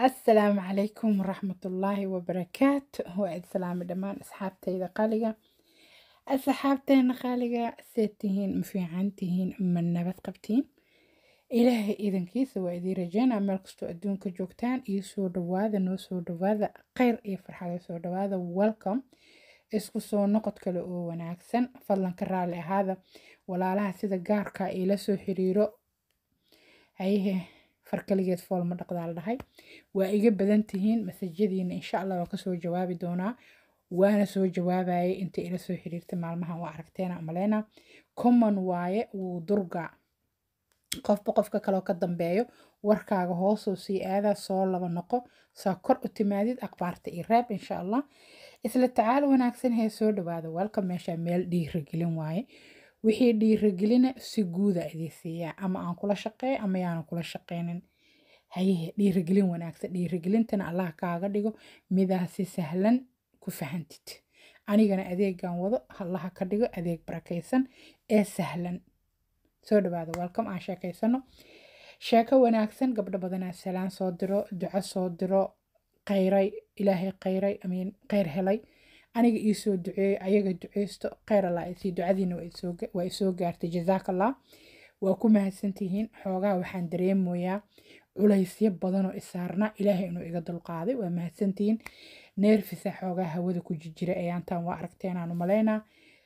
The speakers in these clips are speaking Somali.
asalaamu calaykum waraxmatullaahi wabarakaatu waa id salaami dhammaan asxaabtayda qaaliga asxaabteena qaaliga seed tihiin ma fiican tihiin ma nabad qabtiin ilaahay idankiisa waa idiin rajeynaa meel kastoo adduunka joogtaan iyo soo dhawaada noo soo dhawaada kheyr iyo farxada soo dhawaada welcome isku soo noqod kale oo wanaagsan fadlan ka raali ahaada walaalaha sida gaarka iila soo xiriiro hayehe farkaligeed fool ma dhaqdaa la dhahay waa iga badan tihiin masajadiina insha allah waa kasoo jawaabi doonaa waana soo jawaabayay inta ila soo xiriirtay maalmahan waa aragteena maleyna common waaye wuu durga qofba qofka kaloo ka dambeeyo warkaaga hoosoo sii aadaa soo laba noqo saa kor u timaadid akhbaarta iyo reeb insha allah isla tacaal wanaagsan hee soo dhawaada walka meesha meel dhiiragelin waaye wixii dhiiragelina si guuda idii siiyaa ama aan kula shaqeeyo ama yaanan kula shaqeynin hayehe dhiiragelin wanaagsan dhiiragelintana allah kaaga dhigo midaa si sahlan ku fahantid anigana adeegan wado allaha ka dhigo adeeg barakaysan ee sahlan soo dhawaada welcome aan sheekaysano sheeko wanaagsan gabdho badanaa salaan soo diro duco soo diro khayray ilaahay khayray amiin khayr helay aniga ii soo duceeyey ayaga duceysto khayr allah isii ducadiina waa isoo gaartay jazaakallah waa ku mahadsantihiin xoogaa waxaan dareemoyaa culaysyo badanoo isaarna ilaahay inuu iga dulqaaday waa mahadsantihiin neerfisa xoogaa hawada ku jijira ayaantaan waa aragteenaan u malaynaa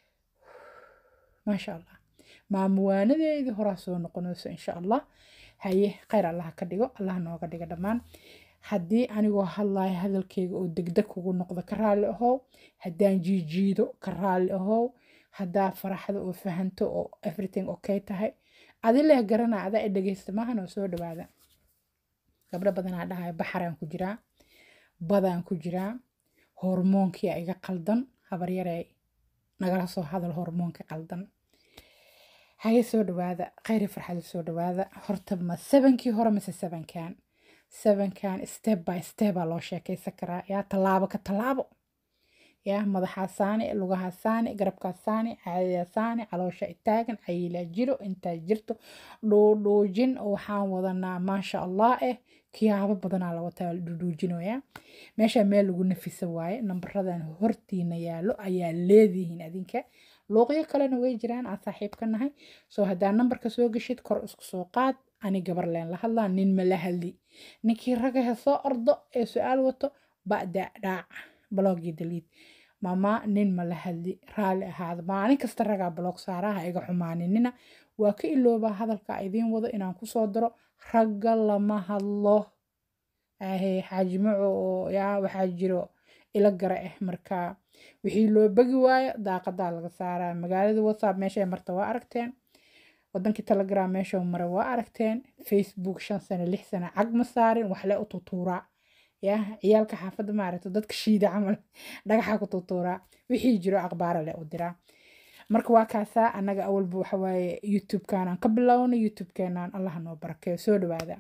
maasha allah maamuwaanadeedii horaa soo noqonayso insha allah haye khayr allah ka dhigo allah nooga dhiga dhammaan haddii anigoo hadlayo hadalkeyga oo degdeg kugu noqdo ka raalli ahow haddaan jiijiido ka raalli ahow haddaa faraxda oo fahanto oo everything okay tahay adileh garana adaa i dhegeysta maahan oo soo dhawaada gabdho badanaa dhahayo baxaraan ku jiraa badaan ku jiraa hormoonkia iga qaldan habaryarey nagala soo hadal hormoonka qaldan haye soo dhawaada khayri farxada soo dhawaada horta ma sabankii hore mase sabankan sabankan step by stepaa loo sheekaysan karaa yaa tallaabo ka tallaabo yaa madaxaa saani lugahaa saani garabkaa saani caadiyaa saani caloosha itaagan cayilaa jiro intaa jirto dhuudhuujin waxaan wadanaa maasha allah eh kiyaabo badanaa la wataa la dhuudhuujinoyaa meesha meel lagu nafisa waaye nambaradan hortiina yaallo ayaa leedihiin adinka luuqyo kalena way jiraan aan saaxiib ka nahay soo haddaa nambarka soo geshid kor isku soo qaad ani gabar leen la hadlaa nin ma la hadli ninkii ragahe soo ordo ee su-aal wato ba'da dhaac balogii daliid mama nin ma la hadli raalli ahaada maalin kasta ragaa balog saaraha iga xumaaninina waa ka iloobaa hadalka idiin wado inaan kusoo daro ragga lama hadlo ahe xaajimaco oo yaa waxaa jiro ila gara ah marka wixii loo begi waayo daaqadaa laga saaraa magaalada whatsapp meeshay marta waa aragteen wadankii telegram meesha mara waa aragteen facebook shan sano lix sano cag ma saarin waxle u tutuuraa ya ciyaalka xaafadda maaragta dadka shiida camal dhagaxa ku tutuuraa wixii jiro aqbaara leh u diraa marka waa kaasaa annaga awalba waxawaaye youtube-kaanaan ka bilowna youtube-keenaan allah noo barakeeyo soo dhawaada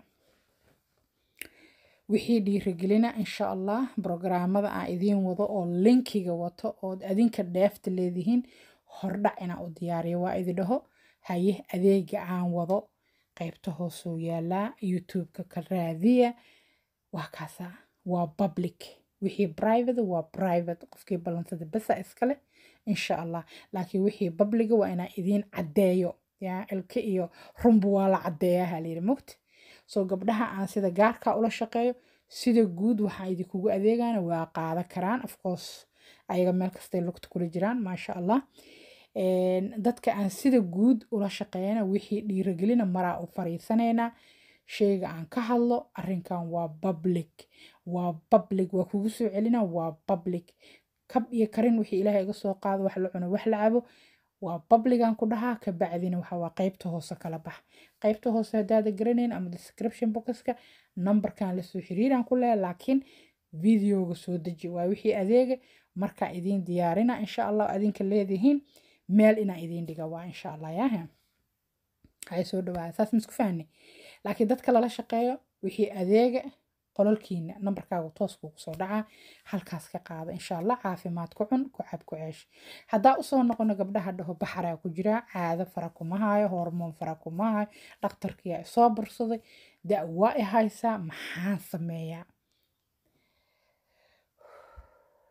wixii dhiirigelina insha allah brograamada aan idiin wado oo linkiga wato ood adinka dheefta leedihiin hordhac inaan u diyaariyo waa idi dhaho haye adeega aan wado qaybta hoosuu yaalaa youtube-ka ka raadiya waa kaasaa waa public wixii private waa private qofkii ballansada besa iskale insha allah laakiin wixii publiga waa inaan idiin caddeeyo yaa ilka iyo runba waa la caddeeyaa halayidhi mogta soo gabdhaha aan sida gaarka ula shaqeeyo sida guud waxaan idinkugu adeegana waa qaada karaan afcourse ayaga meel kastay lugta kula jiraan maasha allah dadka aan sida guud ula shaqeeyana wixii dhiiragelina maraa u fariisanaynaa sheyga aan ka hadlo arrinkan waa public waa public waa kugu soo celina waa public kab iyo karin wixii ilaahay iga soo qaado wax la cuno wax la cabo waa publican ku dhahaa kabacdina waxa waa qaybta hoose kala bax qaybta hoose haddaada garanayn ama description boxka numberkan lasoo xiriiraan ku leeya laakiin videoga soo deji waa wixii adeega markaa idiin diyaarina insha allah adinka leedihiin meel inaa idiin dhiga waa insha allah yaaha hay soo dhawaada saas misku fahni laakiin dadka lala shaqeeyo wixii adeega qololkiina nambarkaaga toos kugu soo dhacaa halkaas ka qaada insha allah caafimaad ku cun ku cab ku ceesh haddaa usoo noqono gabdhaha dhaho baxaraa ku jiraa caado fara kuma hayo hormoon fara kuma hayo dhakhtarkiyaa isoo bursaday da waa i haysaa maxaan sameeyaa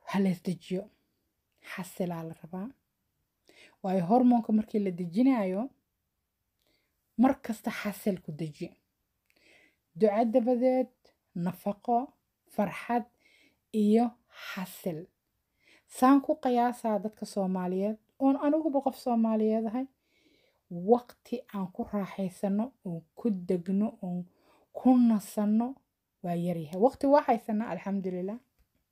halees dejiyo xasilaa la rabaa waayo hormoonka markii la dejinayo mar kasta xasil ku deji duca dabadeed nafaqo farxad iyo xasil saan ku qiyaasaa dadka soomaaliyeed oon aniguba qof soomaaliyeed ahay waqti aan ku raaxaysano oon ku degno oon ku nasanno waa yaryahay waqti waa haysanaa alxamdulilah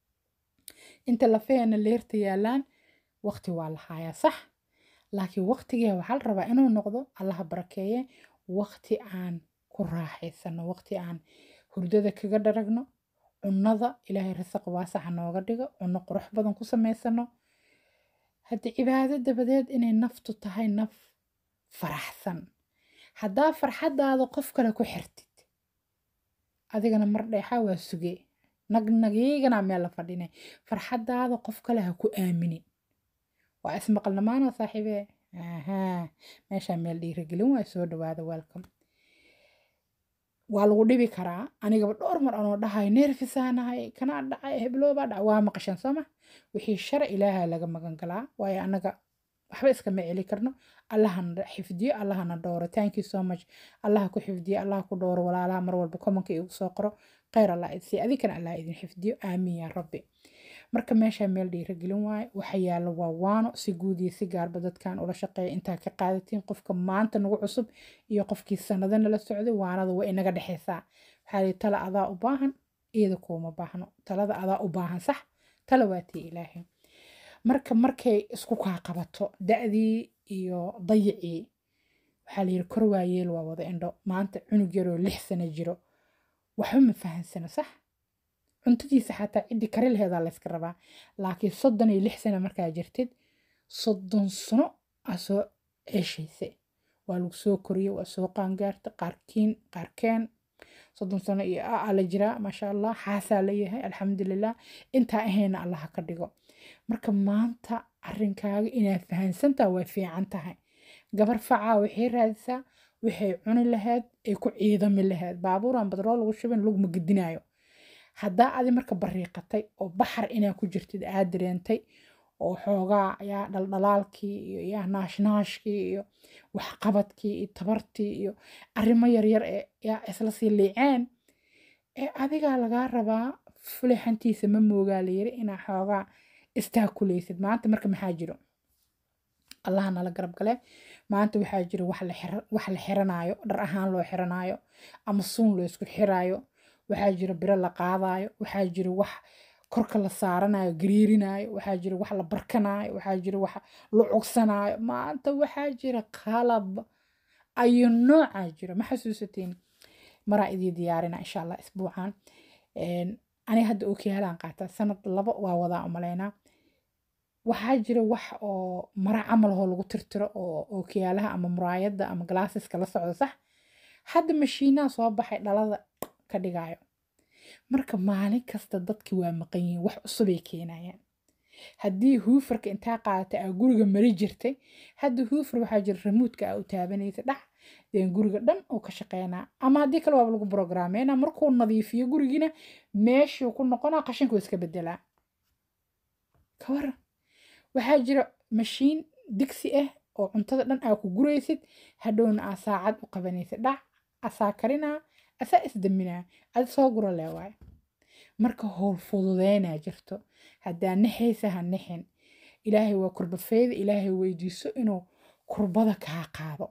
inta lafeena leerta yaalaan waqti waa la haayaa sax laakiin waqtigee waxaa la rabaa inuu noqdo allaha barakeeye waqti aan ku raaxaysano waqti aan hurdada kaga dharagno cunnada ilaahay risaq waasaxa nooga dhigo cunno qurux badan ku samaysano haddii cibaado dabadeed inay naftu tahay naf faraxsan haddaa farxaddaada qof kale ku xirtid adigana mar dheexaa waa suge nagnagiigana meel la fadhinay farxaddaada qof kale ha ku aaminin waa ismaqalnamaana saaxiibee ahaa meeshaa meel dhiiragelin waa soo dhawaada welcome waa lagu dhibi karaa anigaba dhowr mar anoo dhahay neerfisaanahay kanaa dhacay hebloobaa dhacay waa maqashan sooma wixii shara ilaaha laga magan galaa waayo annaga waxba iskama celi karno allahana xifdiyo allahana dhowro thank you so much allaha ku xifdiyo allaha ku dhowro walaalaha mar walba komanka igu soo qoro khayr allah idsi adinkana allah idin xifdiyo aamiin yaa rabbi marka meeshaa meel dhiiragelin waayo waxa yaalla waa waano si guud iyo si gaarba dadkan ula shaqeeya intaa ka qaadatiin qofka maanta nagu cusub iyo qofkii sanado nala socday waanada waa inaga dhexaysaa waxaa lii tala adaa u baahan iyada kuuma baahno talada adaa u baahan sax tala waa tii ilaahay marka markay isku kaa qabato da'dii iyo dayicii waxaa la yidhi kor waa yeel waa wada indho maanta cunug yaroo lix sano jiro waxba ma fahansano sax cuntadiisa xataa ciddii kari laheedaa layska rabaa laakiin soddon iyo lix sano markaa jirtid soddon sano aa soo ceeshaysa waa lagu soo koriyey waa soo qaangaarta qaarkiin qaarkeen soddon sano iyo aa la jiraa maasha allah xaasaa leeyahay alxamdulilah intaa ahayna allaha ka dhigo marka maanta arrinkaaga inaad fahansantaa way fiican tahay gabar facaa waxay raadisaa waxay cuni lahayd ay ku ciidami lahayd baabuuran badrool lagu shubin laguma gedinaayo haddaa adi marka bariiqatay oo baxar inaa ku jirtid aad dareentay oo xoogaa yaa dhaldhalaalkii iyo yaa naashnaashkii iyo waxqabadkii iyo tabartii iyo arrimo yaryar ee yaa isla sii liiceen ee adigaa lagaa rabaa fulixantiisa ma moogaa layiri inaa xoogaa istaakulaysid maanta marka maxaa jiro allaha nala garab gale maanta waxaa jiro wax la xiranaayo dhar ahaan loo xiranaayo ama suun loo isku xiraayo waxaa jiro biro la qaadaayo waxaa jiro wax korka la saaranayo gariirinayo waxaa jiro wax la barkanaayo waxaa jiro wax la cugsanaayo maanta waxaa jira qalab ayu noocaa jiro ma xasuusatiin maraa idii diyaarina insha allah isbuucan aniga hadda okiyaalaan qaataa sanad laba waa wadaa umalaynaa waxaa jira wax oo mara camal ahoo lagu tirtiro oo ookiyaalaha ama muraayadda ama galaasiska la socdo sax hadda mashiinaha soo baxay dhalada ka dhigayo marka maalin kasta dadki waa maqan yihiin wax cusubay keenayaan haddii huufarka intaa qaadatay aa guriga mari jirtay hadda huufar waxaa jira ramuudka aa u taabanaysa dhax deen guriga dhan uu ka shaqeynaa ama haddii kale waaba lagu brograameyna markuu nadiifiyo gurigiina meeshuu ku noqonaa qashinkuu iska bedelaa ka waran waxaa jira mashiin digsi ah oo cuntada dhan aa ku guraysid hadhowna aa saacad u qabanaysid dhac asaa karinaa asaa isdaminaa adi soo guro lee waayo marka howl fududeynaa jirto haddaa nixaysa ha nixin ilaahay waa kurbafeyda ilaahay weydiiso inuu kurbada kaa qaado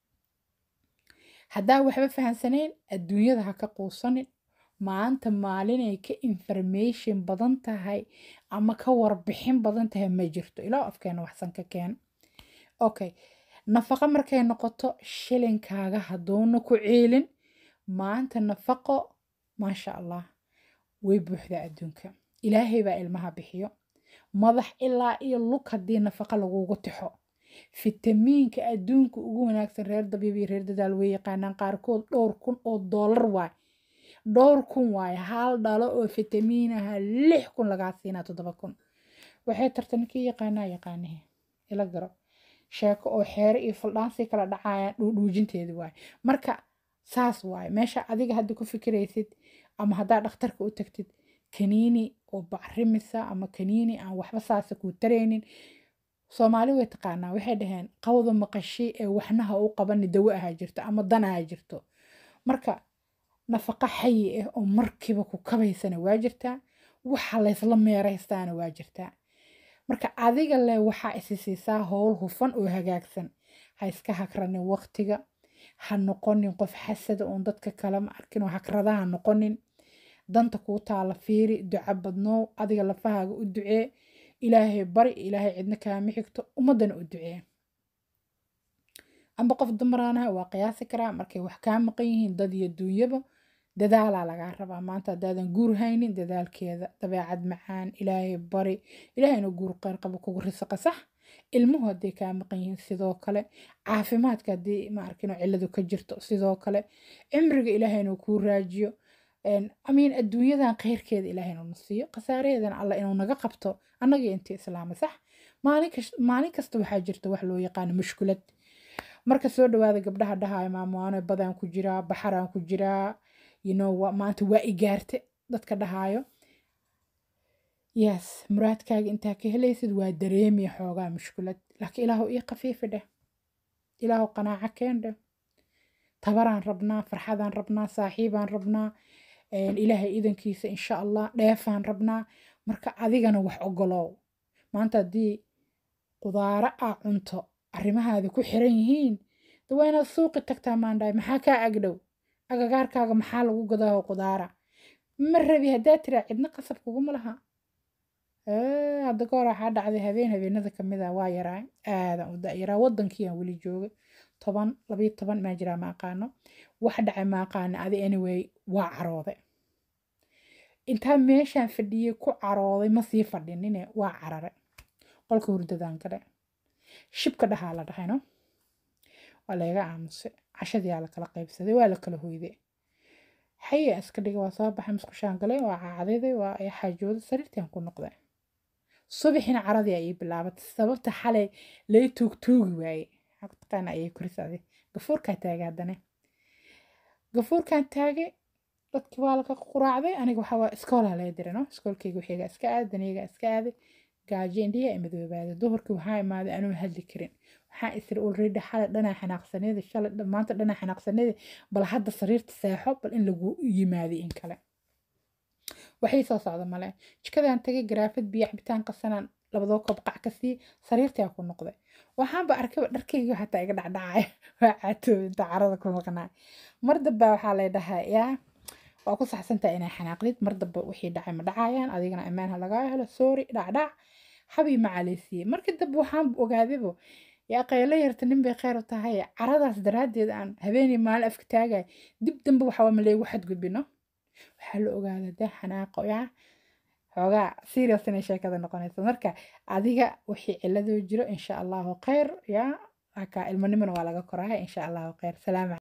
haddaa waxba fahansanayn adduunyada ha ka quusanin maanta maalinay ka information badan tahay ama ka warbixin badan tahay ma jirto ilaa afkeena waxsan ka keen okay nafaqo markay noqoto shilinkaaga hadduuna ku ceelin maanta nafaqo maasha allah way buuxdaa adduunka ilaahay baa ilmaha bixiyo madax ilaa iyo lug haddii nafaqa lagugu tixo fitamiinka adduunka ugu wanaagsan reer dabiib iyo reer dadaal way yaqaanaan qaarkood dhowr kun oo doolar waay dhowr kun waaye hal dhalo oo fitamiinaha lix kun lagaa siinaa toddoba kun waxay tarta ninkii yaqaanaa yaqaanihi ila garo sheeko oo xeere iyo faldhaansii kala dhacayaan dhuudhuujinteedi waaye marka saas waaye meesha adiga hadda ku fikiraysid ama haddaa dhakhtarka u tagtid kaniini oo bacrimisa ama kaniini aan waxba saasa kuu taraynin soomaali way taqaanaa waxay dhaheen qawda maqashi ee waxnaha u qabani dawo ahaa jirto ama dan ahaa jirto marka nafaqa xayi ah oo markiiba ku kabaysana waa jirtaa waxa laysla meeraystaana waa jirtaa marka adiga leh waxaa isi siisaa howl hufan oo hagaagsan ha iska hakranin waqtiga ha noqonin qof xasada oon dadka kale ma arkin oo hakrada ha noqonin danta kuu taala fiiri duco badnoow adiga lafahaaga u ducee ilaahay bari ilaahay cidna kaama xigto ummadana u ducee amba qof dumaraanaha waa qiyaasi karaa markay wax kaa maqan yihiin dad iyo duunyaba dadaalaa lagaa rabaa maanta haddaadan guur haynin dadaalkeeda dabeecad macaan ilaahay bari ilaahayna guur qeyr qaba kugu risaqa sax ilmuhu hadday kaa maqan yihiin sidoo kale caafimaadka haddii ma arkino cilladu ka jirto sidoo kale cimriga ilaahayna kuu raajiyo amiin adduunyadan khayrkeeda ilaahayna na siiyo khasaaraheedana alla inuu naga qabto annaga intii islaama sax maalin kasta waxaa jirta wax loo yaqaano mushkulad marka soo dhawaada gabdhaha dhahaya maamoano badaan ku jiraa baxaraan ku jiraa you know maanta waa igaarte dadka dhahaayo yes muraadkaaga intaa ka helaysid waa dareemiya xoogaa mushkulad laakiin ilaahu ii khafiifi dheh ilaahu qanaaco keen dheh tabaraan rabnaa farxadaan rabnaa saaxiibaan rabnaa ilaahay idankiisa insha allah dheefaan rabnaa marka adigana wax ogolow maanta haddii qudaaro aa cunto arrimahaada ku xiran yihiin de waa inaad suuqi tagtaa maandhaay maxaa kaa agdhow agagaarkaaga maxaa lagu gadaaho qudaara ma rabi haddaa tiraa cidna qasab kuguma laha hadda goor waxaa dhacday habeen habeenada kamid a waa yaraa aadan u da-yaraa waddankiiaan weli joogay toban labayo toban maa jiraa ma aqaano wax dhacay ma aqaano adi anyway waa carooday intaa meeshaan fadhiyey ku carooday ma sii fadhinine waa carare qolka hurdadaan gale shibka dhahaa la dhahayno waa layga aamusay cashadiyaa la kala qaybsaday waa la kala hoyday xaya iska dhiga waa soo baxay musqushaan galay waa caadayday waa xaajooday sariirtaan ku noqday subaxina caradii ayay bilaabatay sababta xalay lay tuugtuugi waaye taqaana ayay korisaaday gafuurkaa taagay haddana gafuurkaan taagay dadkii waa laga quraacday aniga waxaa waa iskoolaa laga diray no iskoolkayga waxiga iska aaday daniyga iska aaday gaajo indhihi ay madoobaaday duhurkii waxaa imaaday anuu hadli karin waxaa isir already xalay dhanaa xanaaqsaneeda shalay maanta dhanaa xanaaqsaneeda bal hadda sariirta seexo bal in lagu yimaadi in kale waxay soo socda male jikadaan tagay garaafad biyo cabitaan qasanaan labadoo koob qac ka sii sariirtaa ku noqday waxaanba arkayba dharkayga xataa iga dhacdhacay waa caatoob inta carada ku maqnaa mar damba waxaa lay dhahaa yaa waa ku saxsantaha inaa xanaaqdid mar damba wixii dhacay ma dhacayaan adigana ammaan ha lagaa helo sorry dhacdhac habii macaaleysiiyey markii dambe waxaan ogaadaybo yaa qaylo yarta nin bay kheyr u tahay caradaas daraaddeed aan habeenii maalin afka taagay dib dambe waxaa ma leegu xadgudbino waxaa la ogaadaa dee xanaaqo yaa xoogaa serious inay sheekada noqonayso marka adiga wixii ciladoo jiro insha allahu kheyr yaa ilmanimana waa laga korahay insha allahu kheyr salaam